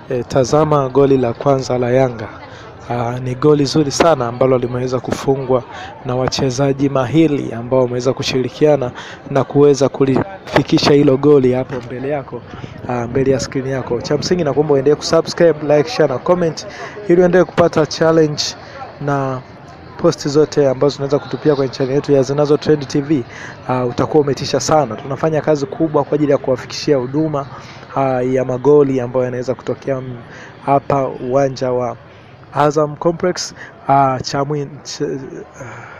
E, tazama goli la kwanza la Yanga. Aa, ni goli zuri sana ambalo limeweza kufungwa na wachezaji mahiri ambao wameweza kushirikiana na kuweza kulifikisha hilo goli hapo mbele yako, aa, mbele ya skrini yako. Cha msingi na kuomba uendelee kusubscribe, like, share na comment ili uendelee kupata challenge na posti zote ambazo tunaweza kutupia kwenye channel yetu ya Zinazo Trend TV. Uh, utakuwa umetisha sana. Tunafanya kazi kubwa kwa ajili ya kuwafikishia huduma uh, ya magoli ambayo yanaweza kutokea mm, hapa uwanja wa Azam Complex uh, Chamwi ch, uh,